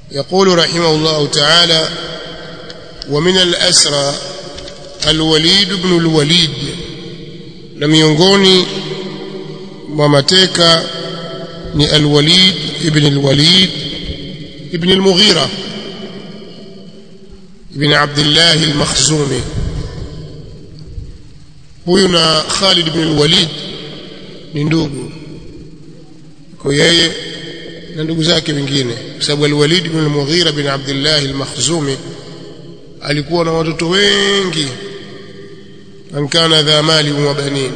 يقول رحمه الله تعالى ومن الأسرى الوليد بن الوليد na miongoni mwa mateka ni alwalid ibn alwalid ibn almughira ibn abdullah almakhzumi huyu na Khalid ibn alwalid ni ndugu kwa yeye na ndugu zake wengine kwa sababu alwalid ibn almughira ibn abdullah almakhzumi alikuwa na watoto wengi man kana dha mali wa banin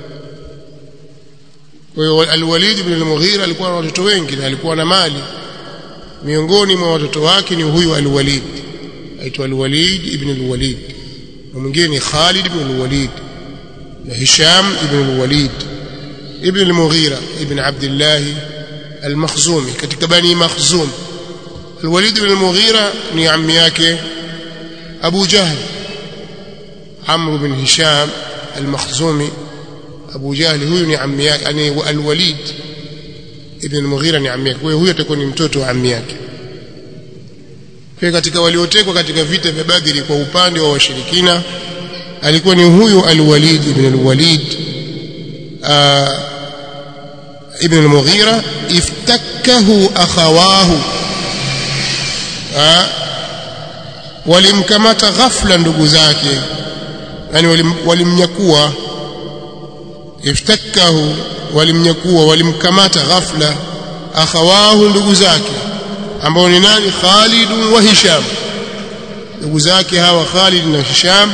kwa hiyo alwalid ibn al-mughira alikuwa na watoto wengi na alikuwa na mali miongoni mwa watoto wake ni huyu alwalid aitwa alwalid ibn al-walid na mwingine ni Khalid ibn al-walid na Hisham ibn al-walid ibn al-mughira ibn Abdullah al-Makhzumi katika bani Makhzum alwalid ibn al-mughira ni ammi yake Abu Jahl عمرو بن هشام المخزومي أبو جهل huyu ni ammi yake yani al-Walid ibn al-Mughira ni ammi yake kwa hiyo huyo atakuwa ni mtoto wa ammi yake kwa katika waliotekwa katika vita vya Badri kwa upande wa washirikina alikuwa ni huyu al-Walid ibn al-Walid ibn al-Mughira iftakkahu akhawahu walimkamata ghafla ndugu zake yani walimnyakua iftakkahu walimnyakua walimkamata ghafla akhawahu ndugu zake ambao ni nani Khalid wa Hisham ndugu zake hawa Khalid na Hisham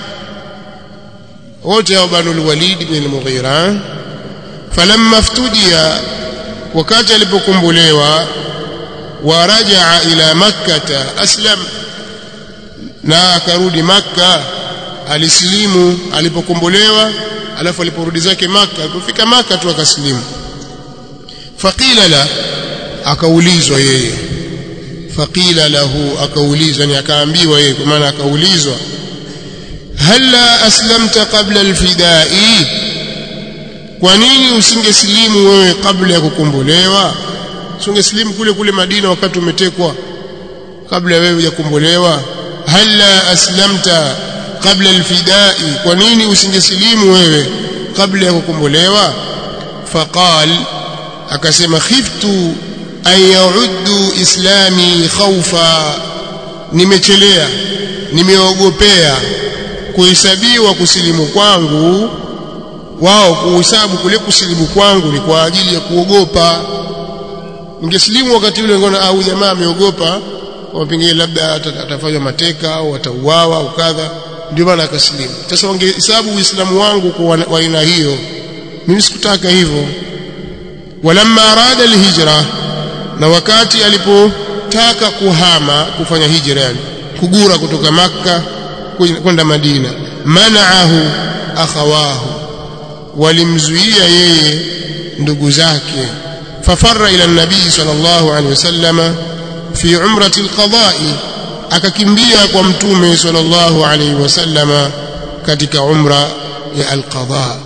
wote hao banu al-Walid ibn al-Mughira falamma ftudia wakati alipokumbulewa warajaa ila makkah aslam na akarudi makkah alisilimu alipokombolewa alafu aliporudi zake maka alipofika maka tu akasilimu faqila la akaulizwa yeye faqila lahu akaulizwa ni akaambiwa yeye kwa maana akaulizwa halla aslamta qabla alfidai kwa nini usingesilimu wewe kabla ya kukombolewa usingesilimu kule kule Madina wakati umetekwa kabla wewe hujakombolewa halla aslamta kabla alfidai kwa nini usingesilimu wewe kabla ya kukombolewa faqal akasema khiftu an yauddu islami khawfa nimechelea nimeogopea kuhesabiwa kusilimu kwangu wao kuhesabu kule kusilimu kwangu ni kwa ajili ya kuogopa ningesilimu wakati ule ngona au jamaa ameogopa kwa pengine labda atafanywa mateka au atauawa au kadha ndio maana akasilimu sasa wangehesabu uislamu wangu kwa aina hiyo mimi sikutaka hivyo walamma arada alhijra na wakati alipotaka kuhama kufanya hijra yani kugura kutoka makka kwenda madina manaahu akhawahu walimzuia yeye ndugu zake fafarra ila nabii sallallahu alaihi wasallama fi umrati alqada'i akakimbia kwa mtume sallallahu alaihi wasallama katika umra ya alqada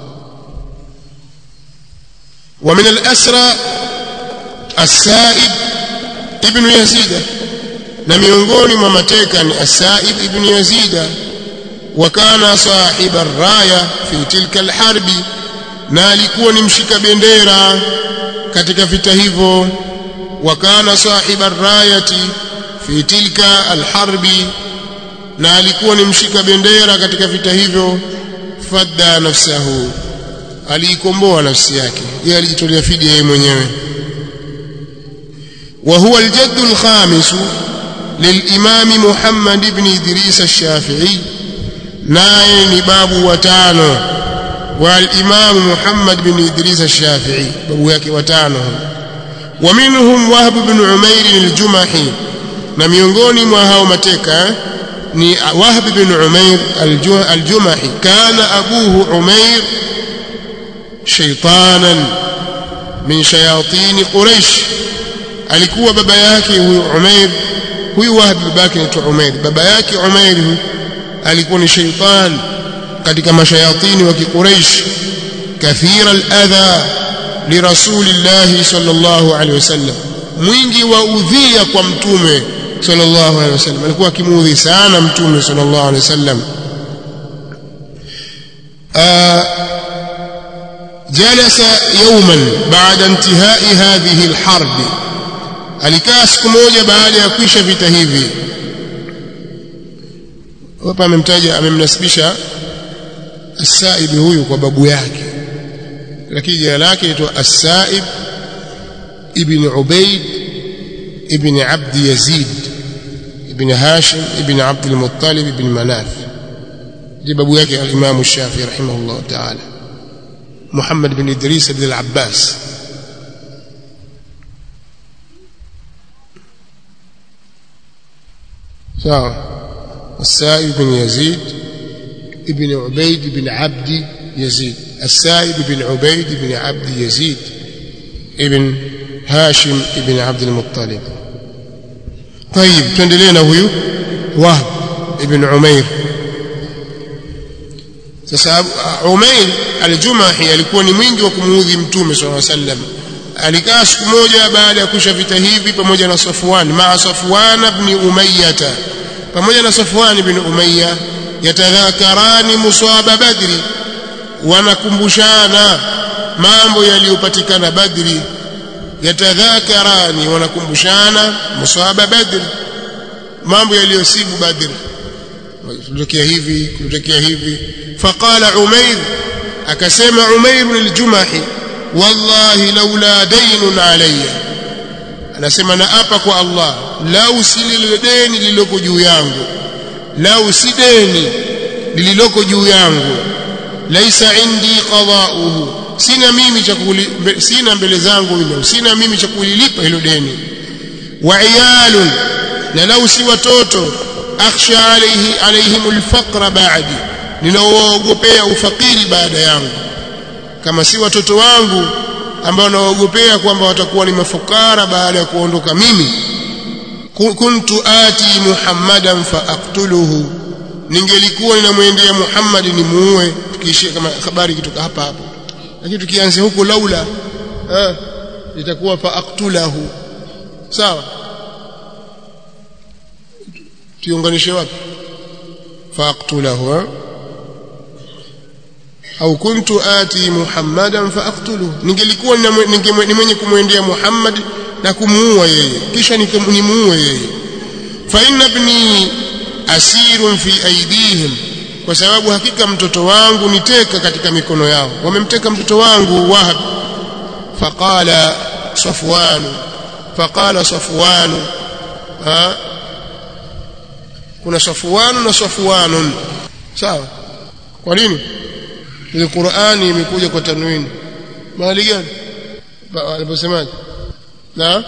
ومن الأسرى السائب ابن يزيد na miongoni mwa mateka ni Asaib ibn Yazida wa kana sahiba raya fi tilka alharbi na alikuwa ni mshika bendera katika vita hivyo wa kana sahiba rayati fi tilka alharbi na alikuwa ni mshika bendera katika vita hivyo fadda nafsahu aliikomboa nafsi yake yeye alijitolea fidia yeye mwenyewe wa huwa aljadd alkhamis للإمام محمد بن إدريس الشافعي ناي باب وتانو والإمام محمد بن إدريس الشافعي باب yake watano ومنهم وهب بن عمير الجمحي na miongoni mwa hao mateka ni Wahb bin Umair al-Jumahi kana abuhu Umair shaytanan min shayatin Quraysh alikuwa baba yake huyu Umair huyu Wahb babake anaitwa Umair baba yake Umair alikuwa ni shaytan katika mashayatini wa Quraysh kathira al-adha lirasulillahi sallallahu alaihi wasallam mwingi wa udhia kwa mtume sallallahu alaihi wasallam alikuwa akimuudhi sana mtume sallallahu alaihi wasallam جلس يوما بعد انتهاء هذه الحرب alikaa siku moja baada ya kuisha vita hivi hapa amemtaja amemnasibisha As-Sa'ib huyu kwa babu yake lakini jina lake linaitwa As-Sa'ib ibn Ubayd ibn Abd Yazid ibn Hashim ibn Abd al-Muttalib ibn Manaf ndiye babu yake al-Imam Shafi'i rahimahullah ta'ala Muhammad bin Idris ibn al-Abbas sawa السائب بن يزيد ابن عبيد بن عبد يزيد السائب بن عبيد بن عبد يزيد ابن هاشم ابن عبد المطلب طيب تندلينا هو وهب ابن عمير sasa Umair al-Jumahi alikuwa ni mwingi wa kumuudhi mtume swalla sallam alikaa siku moja baada ya kusha vita hivi pamoja na Safwan maa Safwan ibn Umayyah pamoja na Safwan ibn Umayya yatadhakarani muswaba Badri wanakumbushana mambo yaliyopatikana Badri yatadhakarani wanakumbushana muswaba Badri mambo yaliyosibu Badri kulitokea hivi kulitokea hivi faqala Umair akasema Umair al-Jumahi wallahi laula daynun alayya anasema na apa kwa Allah lau si lile deni lililoko juu yangu lau si deni lililoko juu yangu laisa indi qada'uhu sina mimi cha sina mbele zangu mimi sina mimi cha kulilipa hilo deni wa iyalun na lau si watoto akhsha alayhi alayhim alfaqra ba'di ninaoogopea ufakiri baada yangu kama si watoto wangu ambao naogopea kwamba watakuwa ni mafukara baada ya kuondoka mimi kuntu ati muhammadan faaqtuluhu ningelikuwa ninamwendea muhammad nimuue tukiishia kama habari kitoka hapa hapo lakini tukianza huko laula eh itakuwa faaqtulahu sawa tuunganishe wapi faaqtulahu eh? au kuntu ati muhammadan faaqtuluhu ningelikuwa ni mwenye kumwendea muhammad na kumuua yeye kisha nimuue yeye fa inna ibni asirun fi aidihim kwa sababu hakika mtoto wangu niteka katika mikono yao wamemteka mtoto wangu wahab faqala safwan faqala safwan ha kuna safwan na safwanun sawa kwa nini ile Qur'ani imekuja kwa tanwini mahali gani aliposemaje na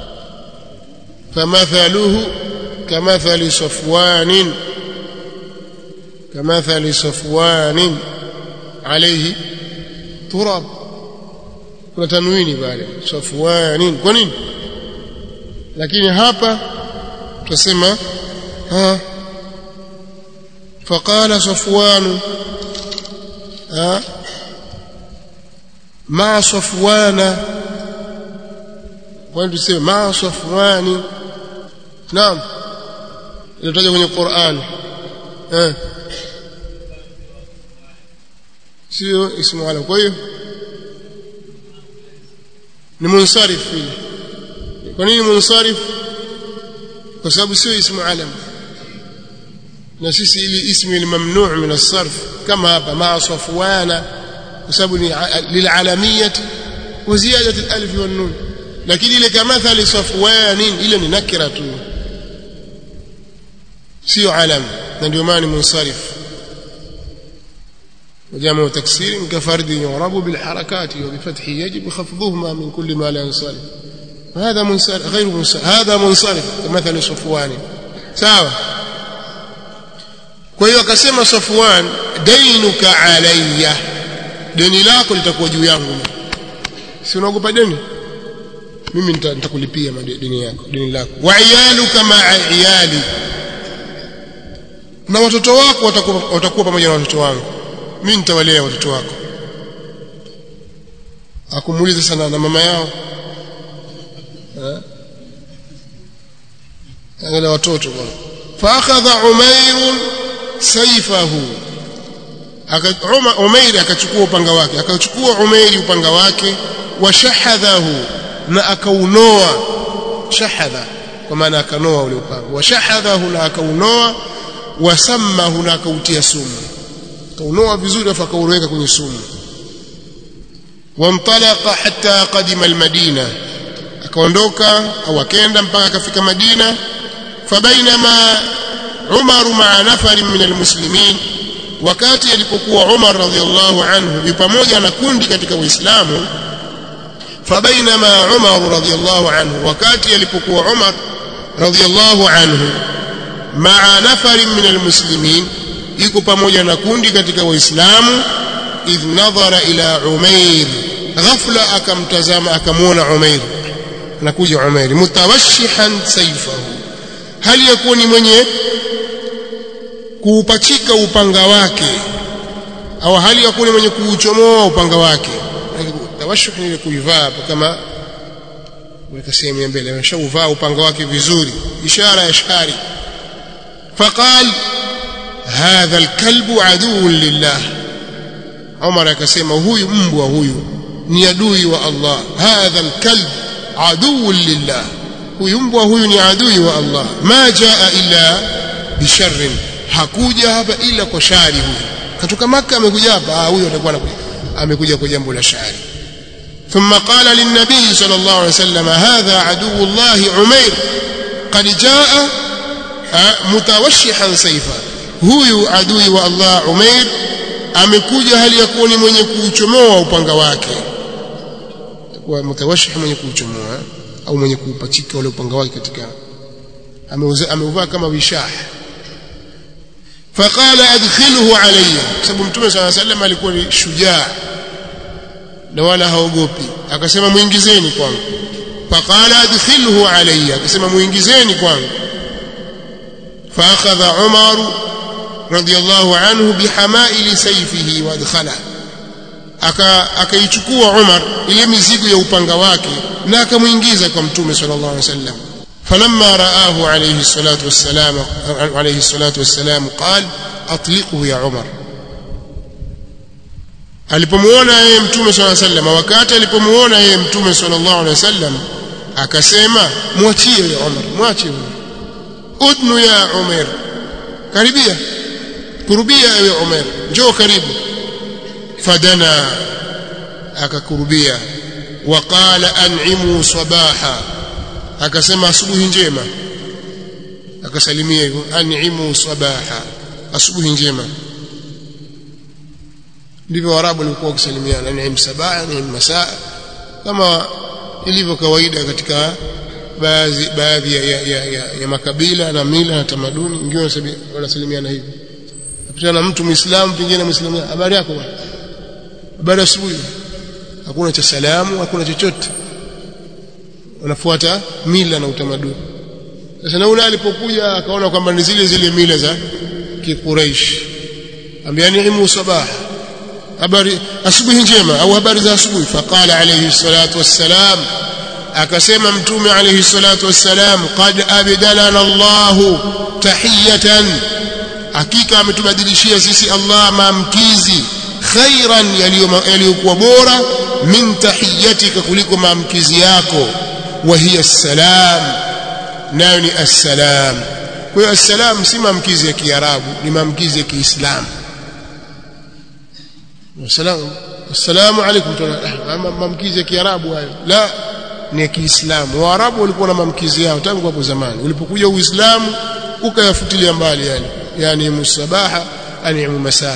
famathaluhu kamathali safwanin kamathali safwanin alayhi turab kuna tanwini pale safwanin kwa nini lakini hapa tutasema ha فقال صفوان ها مع صفوان kwani tuseme ma safwani naam ilitajwa kwenye Qur'an eh sio ismu ala kwa hiyo ni munsarif vile kwa nini munsarif kwa sababu sio ismu alam na sisi ili ismi ni mamnu' min as-sarf kama hapa ma safwana kwa sababu ni lilalamiyati wa ziyadati al-alif wan nun lakini ile kamathali safwanin ile ni nakira tu sio alam na ndio maana munsarif وجمع تكسير كفرد يعرب بالحركات وبفتح يجب خفضهما من كل ما لا ينصرف هذا منصرف غير منصرف هذا منصرف كمثل صفوان سواء kwa hiyo akasema Safwan dainuka alayya deni lako litakuwa juu yangu si unaogopa deni mimi nitakulipia deni yako deni lako wa iyaluka ma'a iyali na watoto wako watakuwa watakuwa pamoja na watoto wangu mimi nitawalea watoto wako akumuuliza sana na mama yao angalia watoto bwana faakhadha umair saifahu umair akachukua upanga wake akachukua umairi upanga wake washahadhahu na akaunoa shahadha kwa maana akanoa ule upanga washahadhahu na akaunoa wasammahu na akautia sumu akaunoa vizuri afa akauroweka kwenye sumu wantalaqa hatta qadima almadina akaondoka au akenda mpaka akafika Madina fabainama Umar ma'a nafarin min almuslimin wakati alipokuwa Umar radhiallahu anhu yu pamoja na kundi katika Uislamu fabainama Umar radhiallahu anhu wakati alipokuwa Umar radhiallahu anhu ma'a nafarin min almuslimin yuko pamoja na kundi katika Waislamu idh nadhara ila Umair ghafla akamtazama akamwona Umair anakuja Umair mutawashihan sayfahu hali yakuwa ni mwenye kuupachika upanga wake au hali yakuwa ni mwenye kuuchomoa upanga wake tawashuh ni kuivaa kama weka sehemu ya mbele ameshauvaa upanga wake vizuri ishara ya shari faqal hadha alkalbu aduun lillah Umar akasema huyu mbwa huyu ni adui wa Allah hadha alkalb aduun lillah huyu mbwa huyu ni adui wa Allah ma jaa illa bisharrin hakuja hapa ila kwa shari huyu katoka maka amekuja hapa huyu atakuwa amekuja kwa jambo la shari ثم قال للنبي صلى الله عليه وسلم هذا عدو الله عمير قد جاء متوشحا سيفا huyu adui wa Allah Umair amekuja hali ya kuwa ni mwenye kuuchomoa upanga wake kwa mutawashih mwenye kuuchomoa au mwenye kuupachika ule upanga wake katika ameuvaa kama wishah faqala adkhilhu alayya sababu mtume صلى الله عليه وسلم alikuwa ni shujaa na wala haogopi akasema muingizeni kwangu faqala adkhilhu alayya akasema muingizeni kwangu فاخذ عمر رضي الله عنه بحمائل سيفه وادخله akaichukua Umar ile mizigo ya upanga wake na akamuingiza kwa mtume sallallahu alaihi wasallam falamma raahu alayhi salatu wassalam alayhi salatu wassalam qal atliqhu ya Umar alipomuona yeye mtume sallallahu alaihi wasallam wakati alipomuona yeye mtume sallallahu alaihi wasallam akasema mwachie ya Umar mwache udnu ya Umar karibia kurubia ewe Umar njoo karibu fadana akakurubia waqala an'imu sabaha akasema asubuhi njema akasalimia hivyo an'imu sabaha asubuhi njema ndivyo warabu walikuwa wakisalimiana an'im sabaha an'im masaa kama ilivyo kawaida katika baadhi baadhi ya, ya, ya, ya, ya makabila na mila na tamaduni wengine wanasalimiana hivi napitana na mtu muislamu pengine muislamu habari yako bwana habari asubuhi hakuna cha salamu hakuna chochote wanafuata mila na utamaduni sasa na ule alipokuja akaona kwamba ni zile zile mila za kiquraish ambiani imu sabah habari asubuhi njema au habari za asubuhi faqala alayhi salatu wassalam akasema mtume alayhi salatu wassalam qad abdalana Allah tahiyatan hakika ametubadilishia sisi Allah maamkizi khairan yaliyokuwa bora min tahiyatika kuliko maamkizi yako wa hiya assalam nayo ni assalam kwa hiyo assalam si maamkizi ya kiarabu ni maamkizi ya kiislamu assalamu assalamu alaykum maamkizi ya kiarabu hayo la ni ya kiislamu waarabu walikuwa na maamkizi yao tangu hapo zamani ulipokuja uislamu ukayafutilia mbali yani yani musabaha ani masaa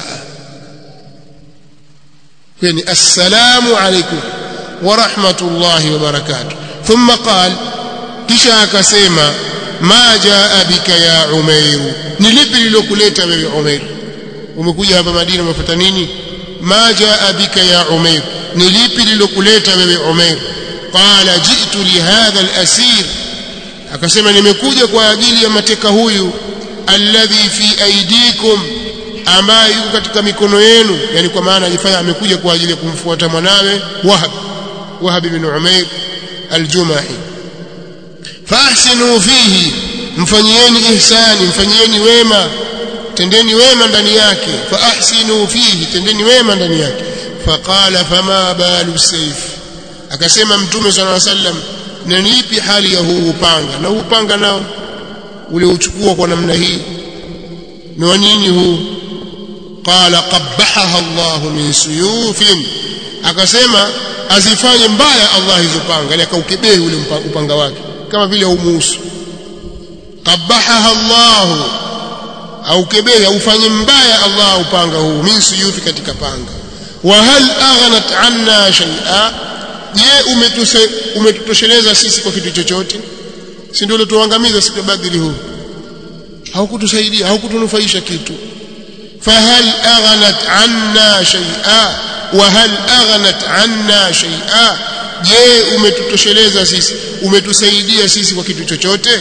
يعني السلام عليكم ورحمة الله وبركاته ثم قال kisha akasema ma jaa bika ya umair ni lipi lilokuleta wewe umair umekuja hapa madina umefuata nini ma jaa bika ya umair ni lipi lilokuleta wewe umair qala ji'tu li hadha al-asir akasema nimekuja kwa ajili ya mateka huyu alladhi fi aydikum ambaye yuko katika mikono yenu yani kwa maana alifanya amekuja kwa ajili ya kumfuata mwanawe Wahab Wahab ibn Umair al-Jumahi fahsinu fihi mfanyieni ihsani mfanyieni wema tendeni wema ndani yake fa ahsinu fihi tendeni wema ndani yake faqala fama balu sayf akasema mtume sallallahu alaihi wasallam na ni ipi hali ya huu upanga na huu upanga nao uliochukua kwa namna hii ni wa nini huu qala qabbahaha Allah min suyufin akasema azifanye mbaya Allah hizo panga yani akaukebehi ule upanga wake kama vile umuhusu qabbahaha Allah au kebehi aufanye mbaya Allah upanga huu min suyufi katika panga wa hal aghnat anna shay'a je umetutosheleza sisi kwa kitu chochote si ndio tuangamiza siku ya badri huu haukutusaidia haukutunufaisha kitu fahal aghnat anna shay'a wa hal aghnat anna shay'a je umetutosheleza sisi umetusaidia sisi kwa kitu chochote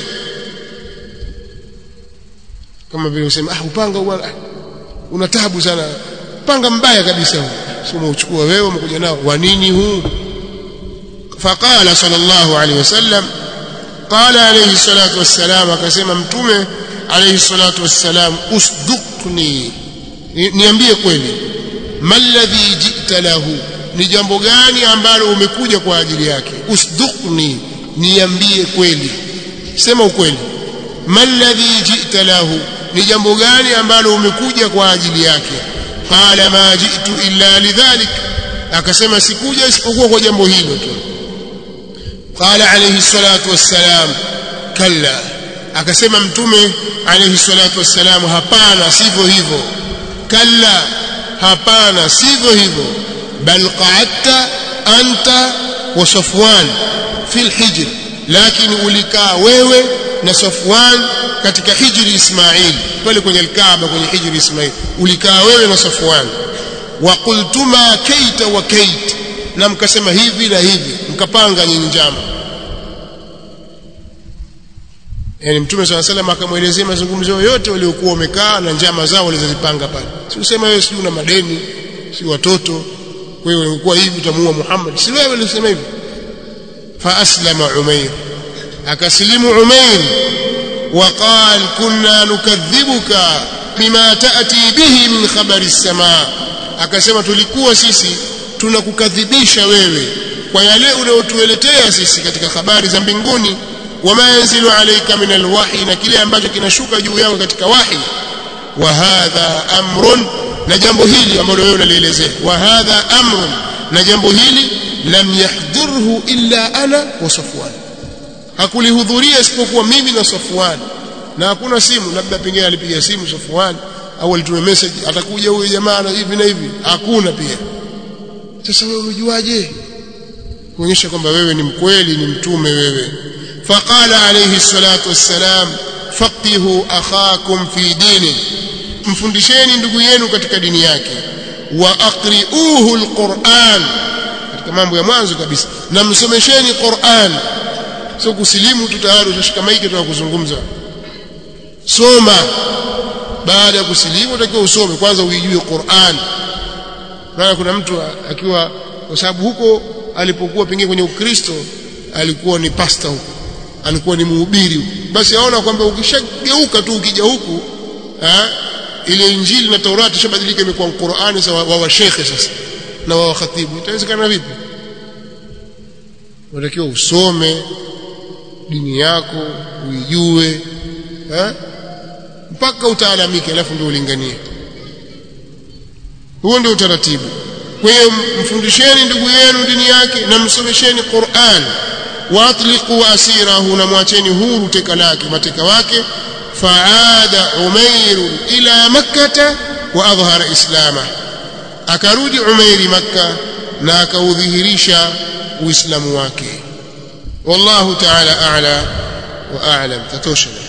kama vile usema ah upanga uwa, una tabu sana panga mbaya kabisa huu sio umeuchukua wewe umekuja nao wa nini huu faqala sallallahu alaihi wasallam qala alayhi salatu wassalam akasema mtume alayhi salatu wassalam usduqni niambie kweli malladhi jita lahu ni jambo gani ambalo umekuja kwa ajili yake usduqni niambie kweli sema ukweli malladhi jita lahu ni jambo gani ambalo umekuja kwa ajili yake qala ma jitu illa lidhalik akasema sikuja isipokuwa kwa jambo hilo tu qala alayhi salatu wassalam kalla akasema mtume alayhi salatu wassalam hapana sivyo hivyo kalla hapana sivyo hivyo bal qa'adta anta wa safwan fi alhijr lakini ulikaa wewe na Safwan katika hijri Ismail pale kwenye Kaaba kwenye hijri Ismail ulikaa wewe na Safwan wa qultuma kaita wa kait na mkasema hivi na hivi mkapanga nyinyi njama yani mtume swalla salam akamwelezea mazungumzo yote waliokuwa wamekaa na njama zao walizozipanga pale si usema wewe si una madeni si watoto wewe ulikuwa hivi utamuua Muhammad si wewe ulisema hivi fa aslama umair akasilimu umair وقال كنا نكذبك بما تأتي به من خبر السماء akasema tulikuwa sisi tunakukadhibisha wewe kwa yale unayotueletea sisi katika habari za mbinguni wama yanzilu alayka min alwahi na kile ambacho kinashuka juu yangu katika wahi wa hadha amrun na jambo hili ambalo wewe unalielezea wa hadha amrun na jambo hili lam yahdhurhu illa ana wa safwan hakulihudhuria isipokuwa mimi na Safwan na hakuna simu labda pengine alipiga simu Safwan au alitume message atakuja huyu jamaa na hivi na hivi hakuna pia sasa wewe umejuaje kuonyesha kwamba wewe ni mkweli ni mtume wewe faqala alayhi salatu wassalam faqihu akhakum fi dini mfundisheni ndugu yenu katika dini yake wa aqri'uhu alquran katika mambo ya mwanzo kabisa na msomesheni Qur'an sio kusilimu tu tayari utashika maiki tu kuzungumza soma baada ya kusilimu utakiwa usome kwanza uijue Qur'an maana kuna mtu akiwa kwa sababu huko alipokuwa pengine kwenye Ukristo alikuwa ni pasta huko alikuwa ni mhubiri basi aona kwamba ukishageuka tu ukija huku ha, ile injili na Taurati shabadilika imekuwa Qur'ani sawa wa washekhe sasa na wa khatibu itawezekana vipi unatakiwa usome dini yako uijue eh mpaka utaalamike alafu ndio ulinganie huo ndio utaratibu kwa hiyo mfundisheni ndugu yenu dini yake na msomesheni Qur'an waatliqu asirahu na mwacheni huru teka lake mateka wake faada umair ila makkata wa adhhara islama akarudi umairi makka na akaudhihirisha uislamu wake والله تعالى أعلى وأعلم تتوشنا